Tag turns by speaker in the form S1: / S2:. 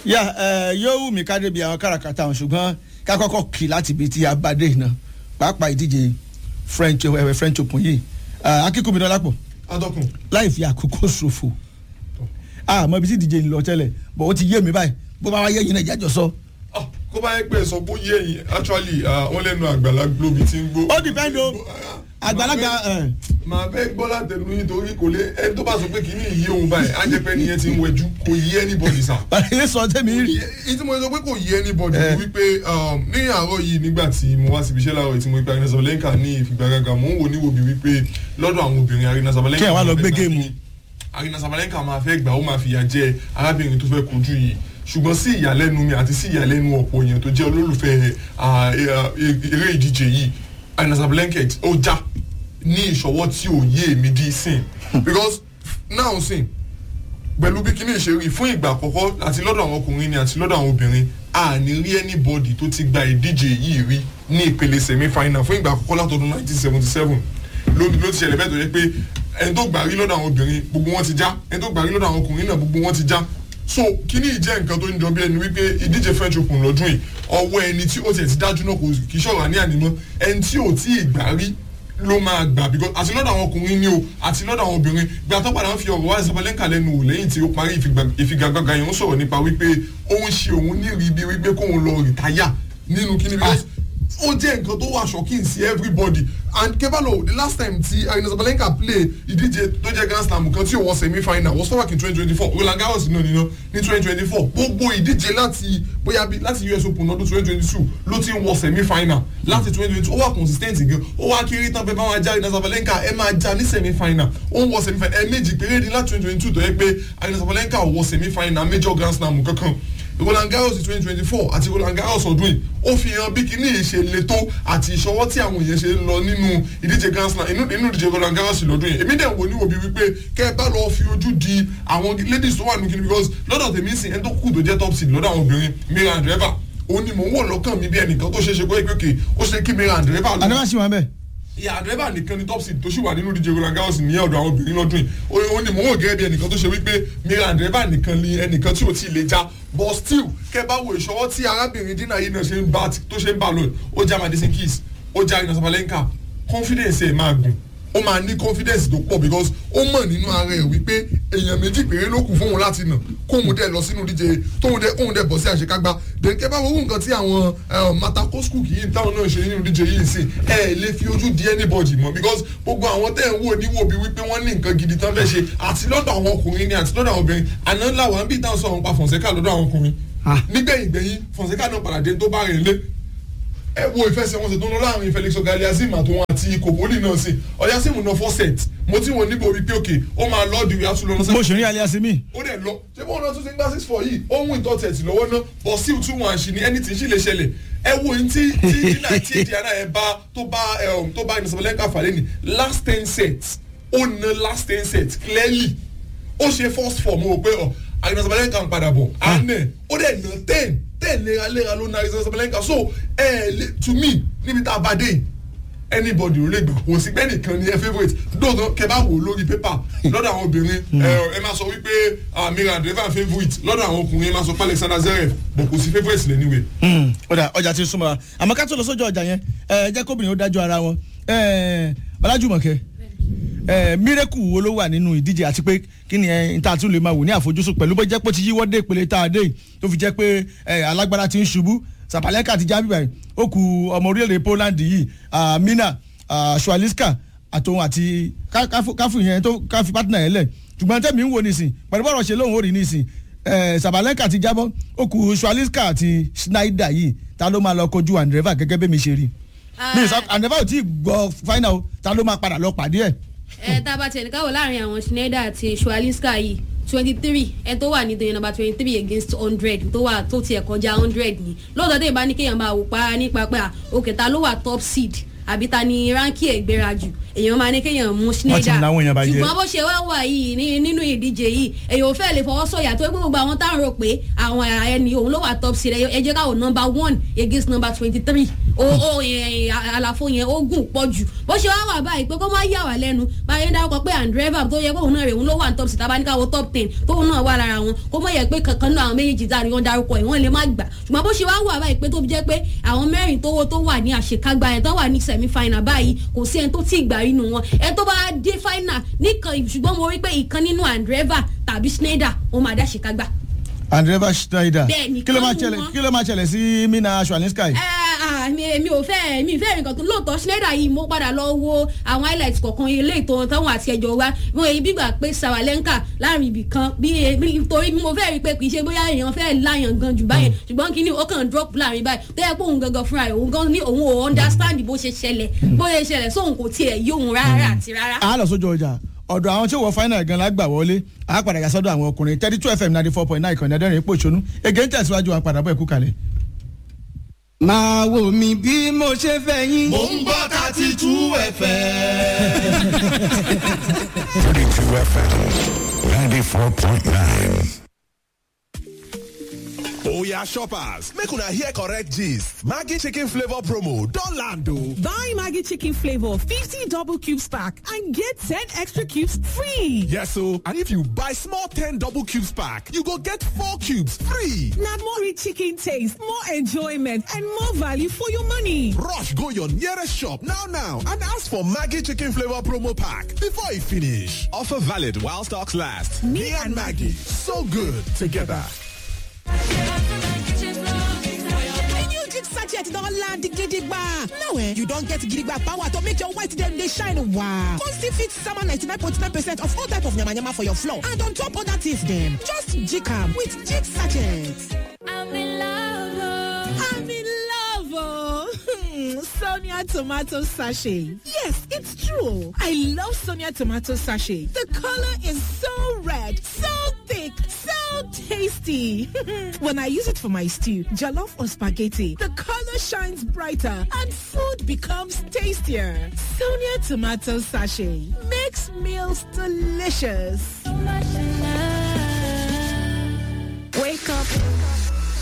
S1: yà ẹ yóò wù mí ká débi àwọn káràkátà ọ̀hún ṣùgbọ́n ká kọ́kọ́ kì láti ibi tí a bá dé iná pàápàá ìdíje french ẹ french open yìí akíkúmi dọ́lápọ̀
S2: adọ́kùn
S1: láì fi àkókò ṣòfò àmọ́ ibi tí ìdíje ń lọ tẹ́lẹ̀ bọ̀ ó ti yé mi báyìí bó bá wá yé yín náà ìjájọ sọ.
S2: Ah, kó bá yẹ pé sọ bó yé yín actually ah, wọ́n lẹ́nu àgbàlá globe ti ń gbó.
S1: ó depend o àgbàlagbà ẹ,
S2: màá fẹ́ gbọ́ látẹnu yín torí kò lé ẹni tó bá sọ pé kìíní yé òun báyìí á jẹ́ pé ẹni yẹn ti ń wẹjú kò yé anybody sá.
S1: bàtà sọ tẹ́mi rí.
S2: èyí tí mo sọ pé kò yé anybody
S1: Eh.
S2: ni wípé um, ní àárọ̀ yìí nígbà tí mo wá síbi iṣẹ́ láàárọ̀ yìí tí mo rí pé Arina Sabalenka ní ìfigagbága mò ń wò níwò bí wípé lọ́dọ̀ àwọn obìnrin Arina Sabalenka
S1: Kí ẹ̀ wá lọ
S2: máa
S1: gbé
S2: fẹ́
S1: géèmù.
S2: gbà Arina Sabalenka máa fẹ́ gbà ó máa fìyà jẹ arábìnrin tó fẹ́ kojú yìí ṣùgbọ́n sí ìyàlẹ́nu mi àti sí ìyàlẹ́nu ọ̀pọ̀ èèyàn tó jẹ́ olólùfẹ́ ah, eh, ah, eré ìdíje yìí Arina Sabalenka ó já ní ìṣọwọ́ tí ò yé èmi dí sìn because now sìn pẹ̀lú bí kíní ìṣeré fún ìgbà àkọ́kọ́ àti lọ́dọ̀ àwọn ọkùnrin ni àti lọ́dọ̀ àwọn obìnrin a ní rí anybody tó ti gba ìdíje yìí rí ní ìpele semi final fún ìgbà àkọ́kọ́ látọdún 1977 ló ló ti ṣẹlẹ̀ bẹ́ẹ̀ tó yẹ pé ẹni tó gbà rí lọ́dọ̀ àwọn obìnrin gbogbo wọn ti já ẹni tó gbà rí lọ́dọ̀ àwọn ọkùnrin náà gbogbo wọn ti já so kíní yìí jẹ́ nǹkan tó ń jọ bí ẹni wípé ìdíje French Open lọ́dún yìí ọwọ́ ẹni tí ó tiẹ̀ ti dájú náà kò kì í ṣọ̀rọ̀ àní ànímọ́ ẹni tí ò tí ì gbà rí ló máa gbà because àti lọ́dọ̀ àwọn ọkùnrin ni o àti lọ́dọ̀ àwọn obìnrin gbà tó padà ń fi ọ̀rọ̀ wá Sabalenka lẹ́nu wò lẹ́yìn tí ó parí ìfigagba- ìfigagbága yẹn ó sọ̀rọ̀ nípa wípé ó ń ṣe òun ní ìrìbí wípé kóun lọ rìtáyà nínú kíni because ó jẹ́ nǹkan tó wà shocking sí everybody and kebalo the last time tí Arina Sabalenka play ìdíje tó jẹ́ Grand Slam kan tí ó wọ semi final was back in twenty twenty four Roland Garros náà nínú ní twenty twenty four gbogbo ìdíje láti bóyá bí láti US Open ọdún twenty twenty two ló ti ń wọ semi final láti twenty twenty two ó wà consistent gan ó wá kiri tán pé bá wọn já Arina Sabalenka ẹ máa já ní semi final ó ń wọ semi final ẹ méjì péré ní láti twenty twenty two tó yẹ pé Arina Sabalenka wọ semi final major Grand Slam kankan Roland Garros twenty twenty four àti Roland Garros ọdún yìí ó fi hàn bí kíní yìí ṣe le tó àti ìṣọwọ́ tí àwọn èèyàn ṣe ń lọ nínú ìdíje Grand Slam inú inú ìdíje Roland Garros lọ́dún yìí èmi dẹ̀ wò ní òbí wípé kẹ́ ẹ bá lọ fi ojú di àwọn ladies tó wà nínú kíní because lọ́dọ̀ tèmi sìn ẹni tó kù tó jẹ́ top seed lọ́dọ̀ àwọn obìnrin Mira Andreeva òun ni mò ń wò lọ́kàn mi bí ẹnìkan tó ṣe é ṣe pé kéèké ó ṣe kí Mira Andreeva lọ
S1: àdéhùn àṣìwọ̀n bẹ́ẹ̀.
S2: ìyá àdúrà nìkan ni top seed tó sì wà nínú ìdíje Roland Garros ní ọ̀dọ̀ àwọn obìnrin lọ́dún yìí ó ní mò ń wò gẹ́gẹ́ bí ẹnìkan tó ṣe wípé Mira Andreeva nìkan ni ẹnìkan tí ò tí ì lè já but still kẹ́ bá wo ìṣọwọ́ tí arábìnrin dínà yìí náà ṣe ń bá tó ṣe ń bá lónìí ó já Madison Keys ó já Arina Sabalenka confidence ẹ̀ máa gùn ó máa ní confidence tó pọ̀ because ó mọ̀ nínú ara ẹ̀ wípé èèyàn méjì péré ló kù fóun láti nà kóun dẹ̀ lọ sínú díje tóun dẹ̀ kóun dẹ̀ bọ̀ sí àṣekágbá dèké bá wo nǹkan tí àwọn matakoskuk yìí táwọn náà ṣe nínú díje yìí sí ẹ lè fi ojú di anybody mọ́ because gbogbo àwọn tẹ̀ ń wò níwò bí wípé wọ́n ní nǹkan gidi tán fẹ́ ṣe àti lọ́dọ̀ àwọn ọkùnrin ni àti lọ́dọ̀ àwọn obìnrin àná làwọn bí táwọn sọ̀rọ̀ pa Fonseca lọ́dọ̀ àwọn ọkùnrin
S1: Ah.
S2: nígbẹ̀yìn gbẹ̀yìn Fonseca náà padà dé tó bá rìn lé ẹ wo ìfẹsẹ̀wọnsẹ̀ tó ń lọ láàrin Felix Ogaliazim àtòun àti Koboli náà sí Oyazim náà four set mo ti wọn níbo wípé òkè ó máa lọ́ọ̀dù ìyá tún lọ lọ́sẹ̀
S1: bó ṣe rí alẹ́ àṣemí.
S2: ó dẹ̀ lọ ṣé bọ́ọ̀ náà tún ti ń gbá six four yìí ó ń win top thirty lọ́wọ́ náà but still two one ṣì ní anything ṣì lè ṣẹlẹ̀ ẹ wo ní tí tí dínà tí diana ẹ bá tó bá ẹ um, tó bá Sabalenka fàlẹ́ ní last ten sets ó na last ten sets clearly ó ṣe first four mo rò pé ọ Arina Sabalenka ń padà bọ̀ anẹ ó dẹ̀ na ten ten léraléra ló na Arina Sabalenka so ẹ ẹ to me níbi tá a bá dé anybody ò lè gbà kò sí bẹ́ẹ̀ nìkan ni ẹ favourite dóòtọ́ kẹ bá wò lórí pépà lọ́dọ̀ àwọn obìnrin ẹ ẹ máa sọ wípé ah, Mira Andreeva favourite lọ́dọ̀ àwọn ọkùnrin ẹ máa sọ pé Alexander Zverev bọ̀ kò sí favourite lẹ́ níwèé.
S1: ọjà ọjà ti súnmọ́ wa àmọ́ ká tó lọ sójú ọjà yẹn ẹ jẹ́ kóbìnrin ó dájú ara wọn ẹ Ọlájùmọ̀kẹ́ ẹ mírẹ́kù wo ló wà nínú ìdíje àti pé kí ni ẹ n ta tún lè máa wò ní àfojúsùn pẹ̀lú bó jẹ́ pé ó ti yíwọ́ dé ìpele tá a dé yìí tó fi jẹ́ pé ẹ alágbára ti ń ṣubú Sabalenka ti já bíbá yìí ó ku ọmọ orílẹ̀-èdè Poland yìí ah, Mina ah, Swialinska àtòun àti ká- káfù káfù yẹn tó káfù pátínà yẹn lẹ̀ ṣùgbọ́n tẹ́mi ń wo nísìn pẹ̀lú bọ́ọ̀rọ̀ ṣe lóhùn ó rí nísìn ẹ Sabalenka ti jábọ́ ó ku Swialinska àti Schneider yìí ta ló máa lọ kojú Andreeva gẹ́gẹ́ bẹ́ẹ̀ mi ṣe rí mi sọ Andreeva ò tí ì gbọ́ final o ta ló máa padà lọ pàdé ẹ̀
S3: ẹ tá a bá tiẹ̀ ní káwọ́ láàrin àwọn Schneider àti Swalinska yìí twenty three ẹ tó wà nítorí number twenty three against hundred tó wà tó tiẹ̀ kọjá hundred ni lóòótọ́ tẹ̀ bá ní kéèyàn máa wò pa nípa pé à, òkè ta ló wà top seed àbí ta ni ránkì ẹ̀ gbéra jù èèyàn máa ní kéèyàn mú Schneider
S1: ní láwọn èèyàn bá jẹ́.
S3: ṣùgbọ́n bó ṣe wá wà yìí ní- nínú ìdíje yìí èèyàn ò fẹ́ lè fọwọ́ sọ̀yà tó gbogbo àwọn táwọn rò pé àwọn ẹni òun ló wà top seed ẹ ẹ jẹ́ káwọn number one against number twenty three o o ẹ, àlàfo yẹn ó gùn pọ̀ jù bó ṣe wá wà báyìí pé kó má yà wá lẹ́nu báyìí ń dárúkọ pé andreva tó yẹ pé òun náà rè òun ló wà ní top six tabaníkà wo top ten tóun náà wà lára wọn kó má yẹ pé kankan náà àwọn méjèèjì tá ni wọ́n dárúkọ yìí wọ́n lè má gbà ṣùgbọ́n bó ṣe wá wà báyìí pé tó fi jẹ́ pé àwọn mẹ́rin tó tó wà ní àṣekágbá yẹn tó wà ní semi final báyìí kò sí ẹni tó tí ì gbà nínú wọn ẹni tó bá dé final nìkan ṣùgbọ́n mo rí pé ìkan nínú andreva tàbí schneider ó máa dá àṣekágbá
S1: andreva schneider
S3: Bẹ́ẹ̀ni,
S1: kí ló máa
S3: kan
S1: ṣẹlẹ̀
S3: wọn.
S1: kí ló máa ṣẹlẹ̀ sí mina swalinska yìí.
S3: mi mi ò fẹ́ mi fẹ́ nǹkan tó lóòótọ́ schneider yìí mo padà lọ wo àwọn highlights kọ̀ọ̀kan ilé ìtọ́ táwọn àti ẹjọ́ wa mo èyí bí gbà pé sawalenka láàrin ibì kan bí bí- torí mo fẹ́ rí i pé kì í ṣe bóyá èèyàn fẹ́ láyàn gan jù báyẹn ṣùgbọ́n kí ni ó kàn drop láàrin báyìí tó yẹ pé òun gangan fúnra rẹ̀ òun gan ní òun ò understand bó ṣe ṣẹlẹ̀ bó ṣe ṣẹlẹ̀ sóhun kò tiẹ̀ yí òun rárá àti rárá.
S1: a lọ sójú ọjà ọ̀dọ̀ àwọn tí ó wọ final gan la gbà wọlé a padà yà sọ́dọ̀ àwọn ọkùnrin thirty two fm ninety four point nine ìkànnì ẹ̀dẹ́rìn ipò ìṣonú ege ń tẹ̀síwájú wa padà bọ̀ ẹ̀kú kalẹ̀.
S4: máa wò mí bí mo ṣe fẹ́ yín.
S5: Mo ń gbọ́ thirty two ẹ̀fẹ̀.
S6: 32 FM 94.9.
S5: Oya shoppers, make una hear correct gist. Maggi chicken flavor promo don land o.
S7: Buy Maggie Chicken Flavor 50 double cubes pack and get 10 extra cubes free.
S5: Yes o, and if you buy small 10 double cubes pack, you go get 4 cubes free.
S7: Now more rich chicken taste, more enjoyment, and more value for your money.
S5: Rush go your nearest shop now now and ask for Maggi chicken flavor promo pack before e finish. Offer valid while stocks last. Me and Maggie, so good together.
S7: new jig sachet don land gidigba. Now eh, you don get gidigba power to make your white dem dey shine wow. Come still fit sama 99.9 percent of all type of yamayama for your floor and on top other things dem. Just jig am with jig sachet.
S3: I'm in love.
S7: I'm in love, oh. Hmm, Sonia tomato sachet. Yes, it's true. I love Sonia tomato sachet. The color is so red, so thick, so tasty. when I use it for my stew, jollof or spaghetti, the color shines brighter and food becomes tastier. Sonia tomato sachet makes meals delicious. Wake up